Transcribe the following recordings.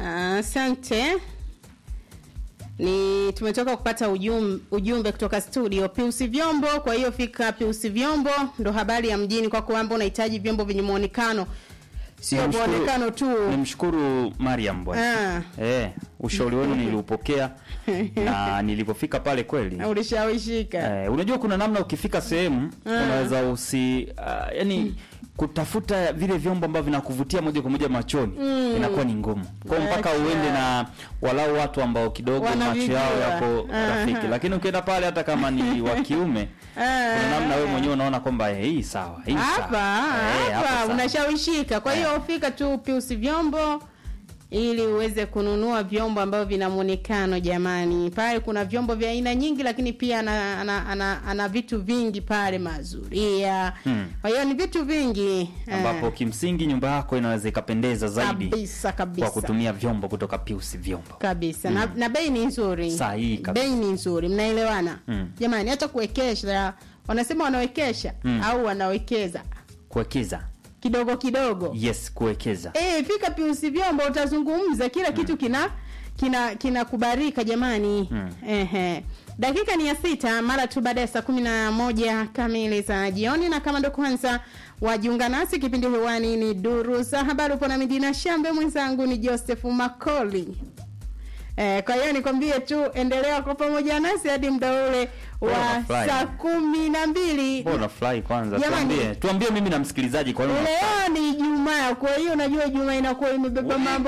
Asante. Ni tumetoka kupata ujum, ujumbe kutoka studio Piusi Vyombo. Kwa hiyo fika Piusi Vyombo, ndo habari ya mjini kwa kwamba unahitaji vyombo vyenye muonekano, sio Nimshukuru- muonekano tu. Nimshukuru Mariam bwana. Ah. Eh, ushauri wenu niliupokea na nilipofika pale kweli. Ulishawishika. Eh, unajua kuna namna ukifika sehemu unaweza usi uh, yani kutafuta vile vyombo ambavyo vinakuvutia moja kwa moja machoni inakuwa ni ngumu. Kwa hiyo mpaka Acha. uende na walau watu ambao kidogo macho Wanavijua. yao yako Aha. rafiki. Lakini ukienda pale hata kama ni wa kiume Ah. kuna namna wewe mwenyewe unaona kwamba eh, hii sawa, hii sawa. hapa Eh, hapa sawa. unashawishika. Kwa hiyo fika tu Piusi Vyombo ili uweze kununua vyombo ambavyo vina muonekano. Jamani, pale kuna vyombo vya aina nyingi, lakini pia ana, ana, ana, ana vitu vingi pale, mazuria. Hmm. Kwa hiyo ni vitu vingi eh, ambapo kimsingi nyumba yako inaweza ikapendeza zaidi kabisa kabisa kwa kutumia vyombo kutoka Pius Vyombo. kabisa na, na bei ni nzuri, Sahihi kabisa. bei ni nzuri, mnaelewana Mm. jamani. Hata kuwekesha, wanasema wanawekesha Mm. au wanawekeza Kuwekeza. kidogo kidogo Yes, kuwekeza. Eh, fika Piusi Vyombo utazungumza kila kitu kina kina kinakubarika jamani. Mm. Ehe. Dakika ni ya sita mara tu baada ya saa kumi na moja kamili za jioni, na kama ndo kwanza wajiunga nasi, kipindi hewani ni duru za habari. Upo na Midina Shambe, mwenzangu ni Joseph Makoli. Eh, kwa hiyo nikwambie tu endelea kwa pamoja nasi hadi muda ule wa Bora fly. saa kumi na mbili. Bora fly kwanza. Jamani. Tuambie, tuambie mimi na msikilizaji kwa nini. Leo ni Ijumaa, kwa hiyo unajua Ijumaa inakuwa imebeba mambo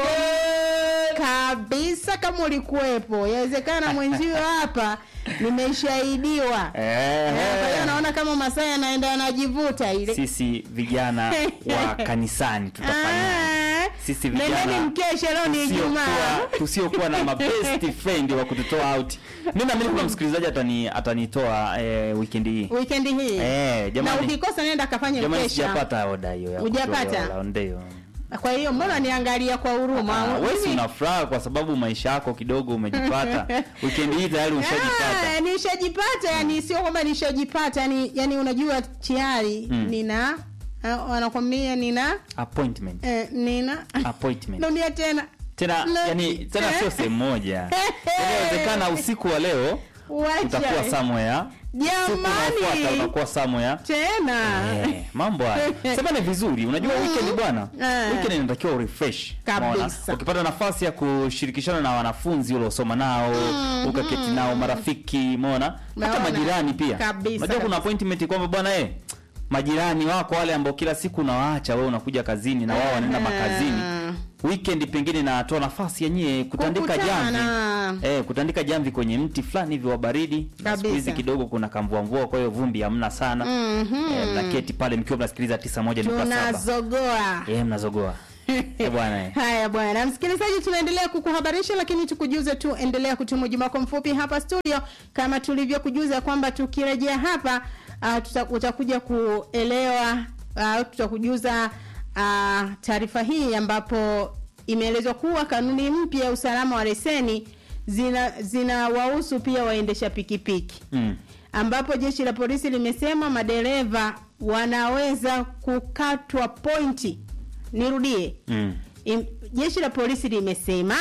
kabisa. Kama ulikuwepo, yawezekana mwenzio hapa nimeshahidiwa. Eh. Eh, Kwa hiyo naona kama masaa yanaenda yanajivuta ile. Sisi vijana wa kanisani tutafanya. Ah, Sisi nendeni vijana mkesha, leo ni Ijumaa. tusiokuwa tusiokuwa na mabest friend wa kututoa out. Mimi naamini kuna msikilizaji atani atanitoa eh, weekend hii. Weekend hii Eh, na jamani. ukikosa nenda kafanye Jamani mkesha. sijapata oda hiyo ya Hujapata? kutolewa, ndio. Kwa hiyo mbona niangalia kwa huruma? Ah, wewe si Mimi- una furaha kwa sababu maisha yako kidogo umejipata. Weekend hii tayari Ah, ushajipata. nishajipata yani sio kwamba nishajipata yani yani unajua tayari Mm. nina uh, wanakwambia nina Appointment. eh, nina Appointment. dunia tena Tena Na- yani tena eh. sio sehemu moja. Yaani Inawezekana usiku wa leo utakuwa wacha somewhere. Siku unaofuata jamani utakuwa somewhere. tena Eh, mambo haya. Sema ni vizuri. Unajua weekend bwana. Eh. Weekend inatakiwa urefresh. Kabisa. Unaona? Ukipata nafasi ya kushirikishana na wanafunzi uliosoma nao, ukaketi nao marafiki, umeona? Hata Umeona? majirani pia. Kabisa, Unajua kuna kabisa. appointment kwamba bwana eh majirani wako wale ambao kila siku unawaacha wewe unakuja kazini na wao wanaenda Eh. makazini. Weekend pengine natoa nafasi yenyewe kutandika jamvi. Kukutana. Eh, kutandika jamvi kwenye mti fulani hivi wa baridi. Na Siku Kabisa. hizi kidogo kuna kamvua mvua kwa hiyo vumbi hamna sana. Mhm. Eh, mnaketi pale mkiwa mnasikiliza 91.7. tunazogoa Eh, mnazogoa. Eh, bwana eh. Haya bwana msikilizaji, tunaendelea kukuhabarisha, lakini tukujuze tu, endelea kutuma ujumbe wako mfupi hapa studio, kama tulivyokujuza kwamba tukirejea hapa uh, tuta, utakuja kuelewa uh, tutakujuza uh, taarifa hii ambapo imeelezwa kuwa kanuni mpya ya usalama wa leseni zina zinawahusu pia waendesha pikipiki Mm. ambapo jeshi la polisi limesema madereva wanaweza kukatwa pointi. Nirudie, Mm. Im, jeshi la polisi limesema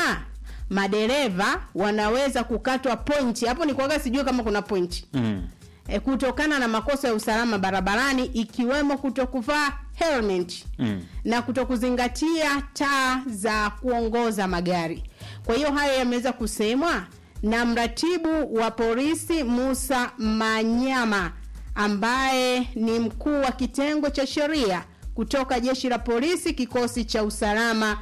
madereva wanaweza kukatwa pointi. Hapo ni kwaga sijui kama kuna pointi Mm. e, kutokana na makosa ya usalama barabarani ikiwemo kutokuvaa helmet Mm. na kutokuzingatia taa za kuongoza magari. Kwa hiyo hayo yameweza kusemwa na mratibu wa polisi Musa Manyama ambaye ni mkuu wa kitengo cha sheria kutoka jeshi la polisi kikosi cha usalama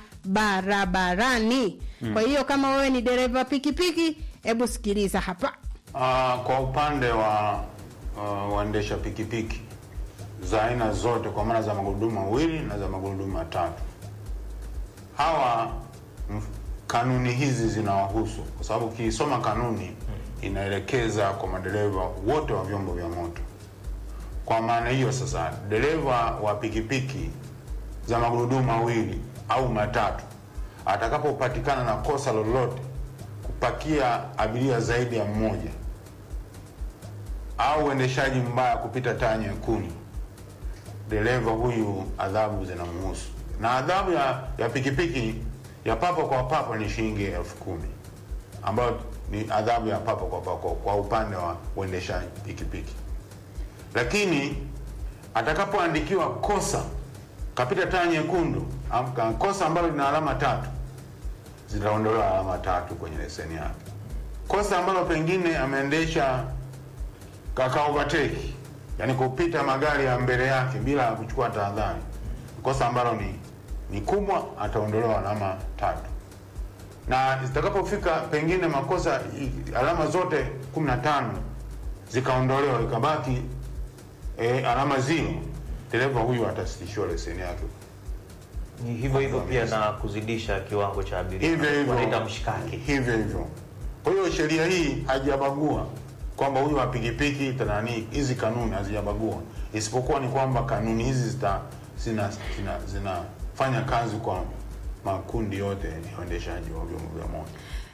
barabarani. Kwa hiyo kama wewe ni dereva pikipiki, hebu sikiliza hapa. Ah, kwa upande wa uh, waendesha pikipiki za aina zote kwa maana za magurudumu mawili na za magurudumu matatu, hawa mf- kanuni hizi zinawahusu kwa sababu ukisoma kanuni inaelekeza kwa madereva wote wa vyombo vya moto. Kwa maana hiyo sasa, dereva wa pikipiki za magurudumu mawili au matatu atakapopatikana na kosa lolote kupakia abiria zaidi ya mmoja au uendeshaji mbaya kupita taa nyekundu, dereva huyu adhabu zinamhusu, na adhabu ya, ya pikipiki ya papo kwa papo ni shilingi elfu kumi ambayo ni adhabu ya papo kwa papo kwa upande wa uendeshaji pikipiki. Lakini atakapoandikiwa kosa kapita taa nyekundu, am- ka- kosa ambalo lina alama tatu, zitaondolewa alama tatu kwenye leseni yake. Kosa ambalo pengine ameendesha kaka overtake, yani kupita magari ya mbele yake bila ya kuchukua tahadhari, kosa ambalo ni ni kubwa, ataondolewa alama tatu na zitakapofika pengine makosa i- alama zote 15 zikaondolewa ikabaki e, alama zero, dereva huyu atasitishiwa leseni yake. Ni hivyo hivyo pia na kuzidisha kiwango cha abiria. Hivyo hivyo Wanaita mshikaki. hivyo hivyo. Kwa hiyo sheria hii haijabagua kwamba huyu wa pikipiki tanani, hizi kanuni hazijabagua, isipokuwa ni kwamba kanuni hizi zita zina zina zinafanya kazi kwa makundi yote ya uendeshaji wa vyombo vya moto.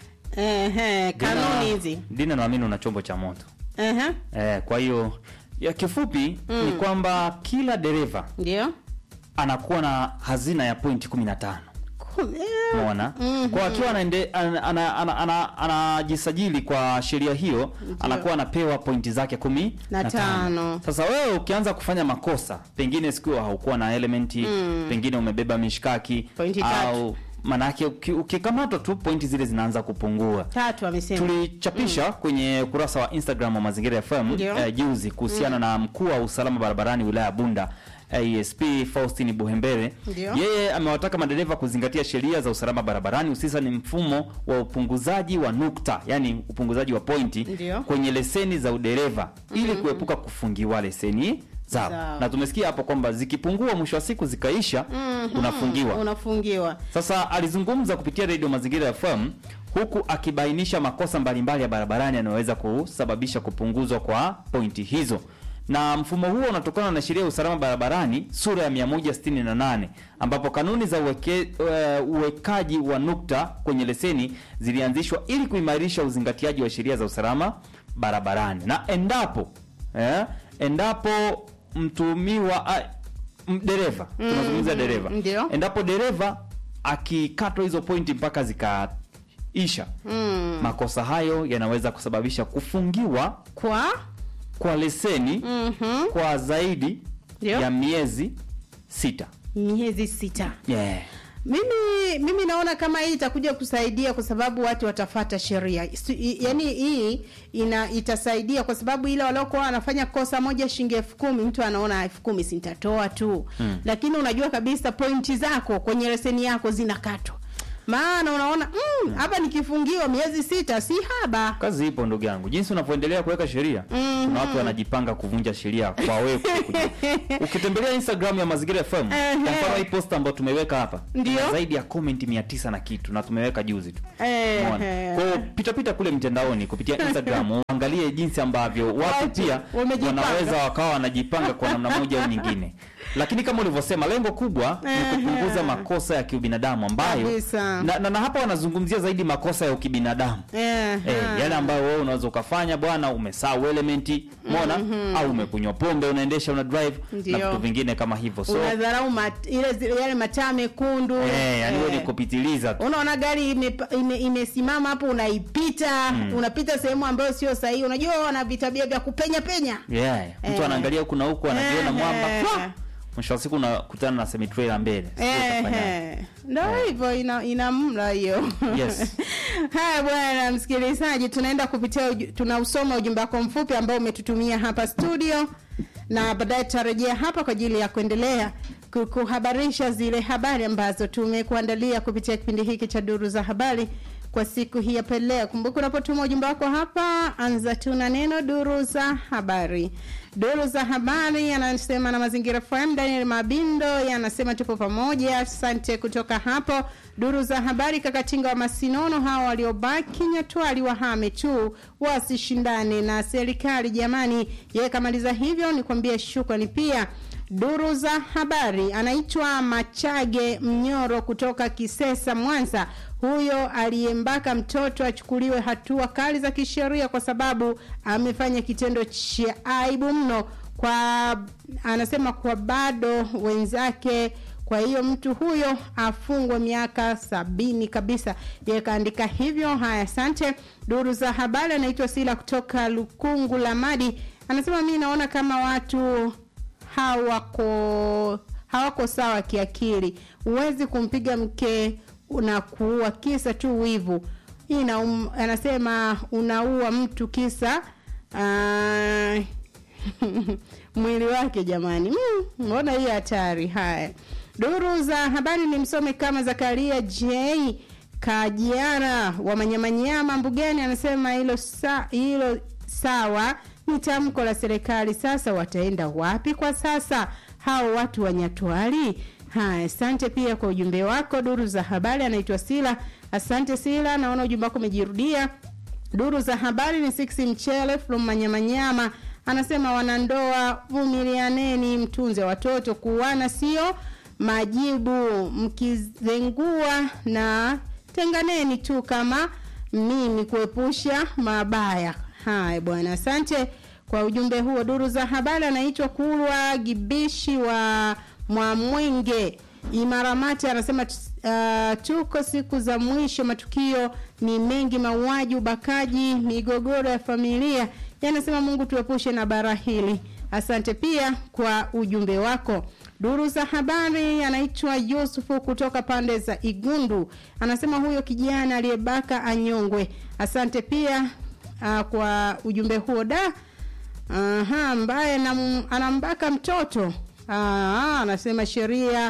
Ehe, kanuni Dina- hizi. Dina, naamini una chombo cha moto Ehe, eh, kwa hiyo ya kifupi ni kwamba kila dereva ndio. anakuwa na hazina ya pointi 15 Kum- eh, Umeona? Kwa akiwa anaende- ana- ana- ana- ana- anajisajili kwa sheria hiyo anakuwa anapewa pointi zake kumi Na na tano. Sasa wewe ukianza kufanya makosa, pengine siku haukuwa na elementi, pengine umebeba mishkaki Pointi au manake uki- ukikamatwa tu pointi zile zinaanza kupungua. Tatu amesema. Tulichapisha kwenye ukurasa wa Instagram wa Mazingira FM Ndio. eh, juzi kuhusiana na mkuu wa usalama barabarani wilaya ya Bunda ASP Faustin Buhembere. Ndio. Yeye amewataka madereva kuzingatia sheria za usalama barabarani hususan mfumo wa upunguzaji wa nukta, yani upunguzaji wa pointi Ndio. kwenye leseni za udereva ili kuepuka kufungiwa leseni zao. Zao. Na tumesikia hapo kwamba zikipungua mwisho wa siku zikaisha unafungiwa. Unafungiwa. Sasa alizungumza kupitia redio Mazingira FM huku akibainisha makosa mbalimbali ya barabarani yanayoweza kusababisha kupunguzwa kwa pointi hizo. Na mfumo huo unatokana na sheria ya usalama barabarani sura ya 168 ambapo kanuni za uweke, uh, uwekaji wa nukta kwenye leseni zilianzishwa ili kuimarisha uzingatiaji wa sheria za usalama barabarani. Na endapo eh, endapo mtumiwa ah, m- dereva tunazungumzia dereva ndio. endapo dereva akikatwa hizo pointi mpaka zikaisha Mm. makosa hayo yanaweza kusababisha kufungiwa Kwa kwa leseni mhm, kwa zaidi Ndio. ya miezi sita miezi sita. yeah. Mimi mimi naona kama hii itakuja kusaidia kwa sababu watu watafata sheria. Si- i- Yaani hii ina itasaidia kwa sababu ile waliokuwa wanafanya kosa moja shilingi elfu kumi mtu anaona elfu kumi si nitatoa tu. Lakini unajua kabisa pointi zako kwenye leseni yako zinakatwa. Maana unaona mm, hapa nikifungiwa miezi sita si haba. kazi ipo ndugu yangu jinsi unavyoendelea kuweka sheria kuna watu wanajipanga kuvunja sheria kwa wewe kuja. ukitembelea instagram ya mazingira fm kwa Ehe. mfano hii post ambayo tumeweka hapa Ndio. ina zaidi ya comment 900 na kitu na tumeweka juzi tu Ehe. Umeona? Kwa hiyo pita pita kule mtandaoni kupitia Instagram uangalie jinsi ambavyo watu Watu pia wamejipanga. wanaweza wakawa wanajipanga kwa namna moja au nyingine. Lakini kama ulivyosema lengo kubwa ni kupunguza makosa ya kiubinadamu ambayo Kabisa. na, na, na hapa wanazungumzia zaidi makosa ya ukibinadamu. Eh, Eh, ha. yale ambayo wewe unaweza ukafanya bwana, umesahau elementi, umeona? Au umekunywa pombe unaendesha una drive na Ndio. vitu vingine kama hivyo. So unadharau mat, ile zile- yale mataa mekundu. eh, yani wewe Eh. ni kupitiliza tu. unaona gari imesimama ime, imesimama hapo unaipita unapita sehemu ambayo sio sahihi unajua wana vitabia vya kupenya penya Yeah, mtu Eh. anaangalia huku na huku anajiona Eh. mwamba. Fwa! Mwisho wa siku unakutana na semi trailer mbele. Sijui utafanyaje. Ehe. ndo hivyo ina, ina mla hiyo Yes. haya bwana msikilizaji tunaenda kupitia uju, tunausoma ujumbe wako mfupi ambao umetutumia hapa studio na baadaye tutarejea hapa kwa ajili ya kuendelea ku- kuhabarisha zile habari ambazo tumekuandalia kupitia kipindi hiki cha duru za habari kwa siku hii hapa leo. Kumbuka unapotuma ujumbe wako hapa, anza tu na neno duru za habari. Duru za habari anasema na mazingira FM. Daniel Mabindo yanasema tupo pamoja, asante kutoka hapo. Duru za habari, Kakatinga wa Masinono, hawa waliobaki Nyatwali wahame tu, wasishindane na serikali jamani. Yeye kamaliza hivyo, nikwambie shukrani pia Duru za habari anaitwa Machage Mnyoro kutoka Kisesa, Mwanza. Huyo aliyembaka mtoto achukuliwe hatua kali za kisheria kwa sababu amefanya kitendo cha aibu mno. Kwa anasema kwa bado wenzake kwa hiyo mtu huyo afungwe miaka sabini kabisa yeye kaandika hivyo haya asante duru za habari anaitwa sila kutoka lukungu la madi anasema mi naona kama watu hawako hawako sawa kiakili huwezi kumpiga mke na kuua kisa tu wivu hii ina um, anasema unaua mtu kisa uh, mwili wake jamani Mm, mbona hii hatari haya duru za habari ni msome kama zakaria j kajiara wa manyamanyama mbugani anasema hilo sa, hilo sawa ni tamko la serikali sasa wataenda wapi kwa sasa hao watu wanyatwali haya asante pia kwa ujumbe wako duru za habari anaitwa sila asante sila naona ujumbe wako umejirudia duru za habari ni six mchele from manyamanyama anasema wanandoa vumilianeni mtunze watoto kuwana sio majibu mkizengua na tenganeni tu kama mimi kuepusha mabaya haya bwana asante kwa ujumbe huo duru za habari anaitwa kulwa gibishi wa mwamwenge imaramati anasema uh, tuko siku za mwisho matukio ni mengi mauaji ubakaji migogoro ya familia yanasema mungu tuepushe na bara hili asante pia kwa ujumbe wako duru za habari anaitwa yusufu kutoka pande za igundu anasema huyo kijana aliyebaka anyongwe asante pia uh, kwa ujumbe huo da aha ambaye anam- anambaka mtoto Aa, anasema sheria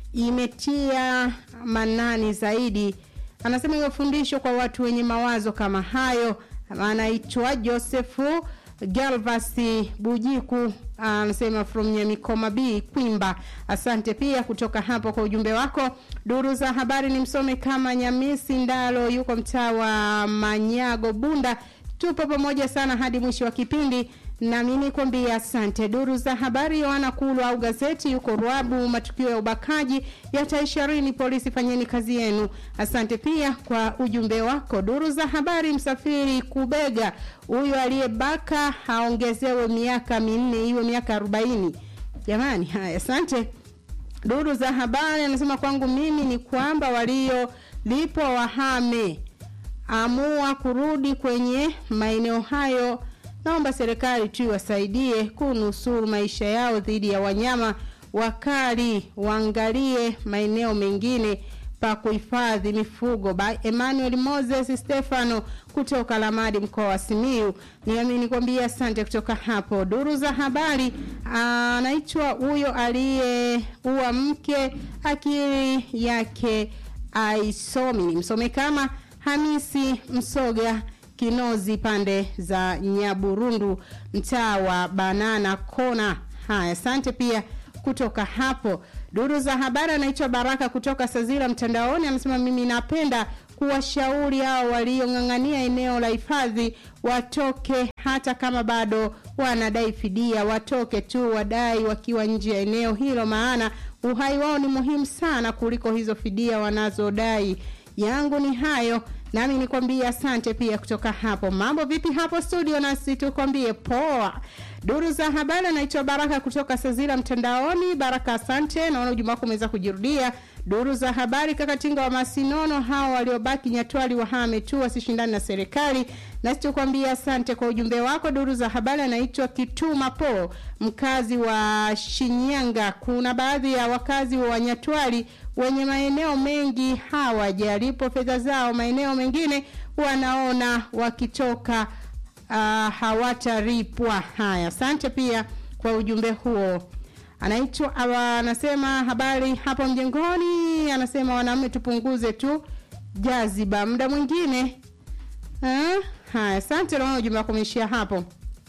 imetia manani zaidi anasema hiyo fundisho kwa watu wenye mawazo kama hayo anaitwa josefu galvasi bujiku anasema from nyamikoma b kwimba asante pia kutoka hapo kwa ujumbe wako duru za habari ni msome kama nyamisi ndalo yuko mtaa wa manyago bunda tupo pamoja sana hadi mwisho wa kipindi nami nikwambia asante duru za habari yoana kulu au gazeti yuko rwabu matukio ya ubakaji yataisharini polisi fanyeni kazi yenu asante pia kwa ujumbe wako duru za habari msafiri kubega huyo aliyebaka haongezewe miaka minne iwe miaka arobaini jamani haya asante duru za habari anasema kwangu mimi ni kwamba waliolipwa wahame amua kurudi kwenye maeneo hayo naomba serikali tu iwasaidie kunusuru maisha yao dhidi ya wanyama wakali waangalie maeneo mengine pa kuhifadhi mifugo by emmanuel moses stefano kutoka lamadi mkoa wa simiu niamini kwambia asante kutoka hapo duru za habari anaitwa huyo aliyeua mke akili yake aisomi nimsome kama hamisi msoga kinozi pande za nyaburundu mtaa wa banana kona haya asante pia kutoka hapo duru za habari anaitwa baraka kutoka sazira mtandaoni anasema mimi napenda kuwashauri hao waliong'ang'ania eneo la hifadhi watoke hata kama bado wanadai fidia watoke tu wadai wakiwa nje ya eneo hilo maana uhai wao ni muhimu sana kuliko hizo fidia wanazodai yangu ni hayo nami nikwambie asante pia kutoka hapo mambo vipi hapo studio nasi tukwambie poa duru za habari anaitwa baraka kutoka sazira mtandaoni baraka asante naona ujuma wako umeweza kujirudia duru za habari kakatinga wa masinono hao waliobaki nyatwali wahame tu wasishindani na serikali nasi tukwambie asante kwa ujumbe wako duru za habari anaitwa kituma po mkazi wa shinyanga kuna baadhi ya wakazi wa nyatwali wenye maeneo mengi hawajalipo fedha zao maeneo mengine wanaona wakitoka uh, hawataripwa haya asante pia kwa ujumbe huo anaitwa anasema habari hapo mjengoni anasema wanaume tupunguze tu jaziba muda mwingine eh? haya asante naona ujumbe wako umeishia hapo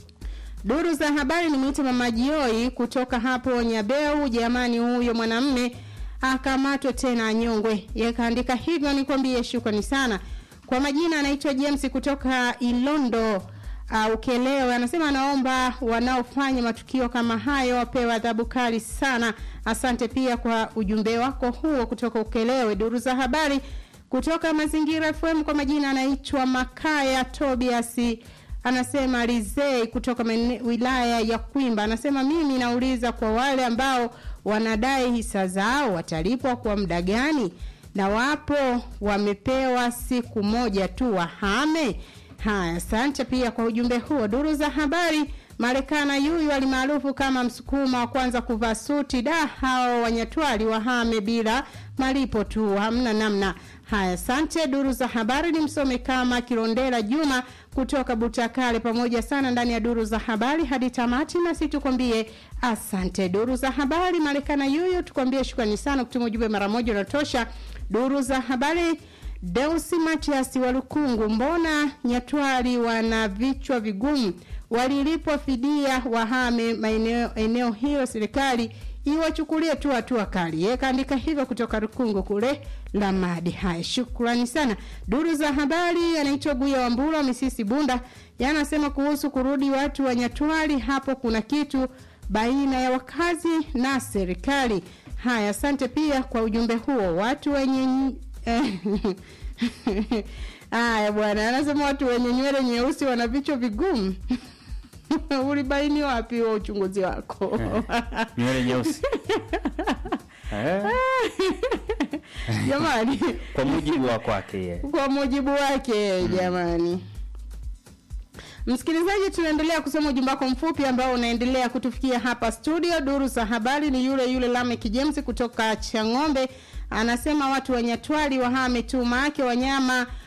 duru za habari nimeita mama jioi kutoka hapo nyabeu jamani huyo mwanamme akamatwe tena anyongwe yakaandika hivyo nikwambie shukrani sana kwa majina anaitwa james kutoka ilondo uh, ukelewe anasema anaomba wanaofanya matukio kama hayo wapewe adhabu kali sana asante pia kwa ujumbe wako huo kutoka ukelewe duru za habari kutoka mazingira fm kwa majina anaitwa makaya tobiasi anasema rizei kutoka mene, wilaya ya kwimba anasema mimi nauliza kwa wale ambao wanadai hisa zao watalipwa kwa muda gani na wapo wamepewa siku moja tu wahame haya asante pia kwa ujumbe huo duru za habari marekana yuyu alimaarufu kama msukuma wa kwanza kuvaa suti da hao wanyatwali wahame bila malipo tu hamna namna haya asante duru za habari ni msome kama kilondela juma kutoka butakale pamoja sana ndani ya duru za habari hadi tamati nasi tukwambie asante duru za habari marekana yuyu tukwambie shukrani sana kutuma ujumbe mara moja unatosha duru za habari Deusi Matias wa Lukungu, mbona Nyatwali wana vichwa vigumu? Walilipwa fidia wahame maeneo eneo hilo, serikali iwachukulie tu hatua kali. Yeye kaandika hivyo kutoka Lukungu kule Lamadi. Haya, shukrani sana. Duru za habari anaitwa Guya Wambura Misisi Bunda, yanasema kuhusu kurudi watu wa Nyatwali, hapo kuna kitu baina ya wakazi na serikali. Haya, asante pia kwa ujumbe huo. Watu wenye Haya bwana, anasema watu wenye nywele nyeusi wana vichwa vigumu. Ulibaini wapi wa uchunguzi wako? nywele nyeusi eh, Jamani, kwa mujibu wa kwake yeye. kwa mujibu wake jamani. Msikilizaji, tunaendelea kusoma ujumbe wako mfupi ambao unaendelea kutufikia hapa studio. Duru za habari ni yule yule Lamek James kutoka Chang'ombe, anasema watu wa Nyatwali wahame tu, maake wanyama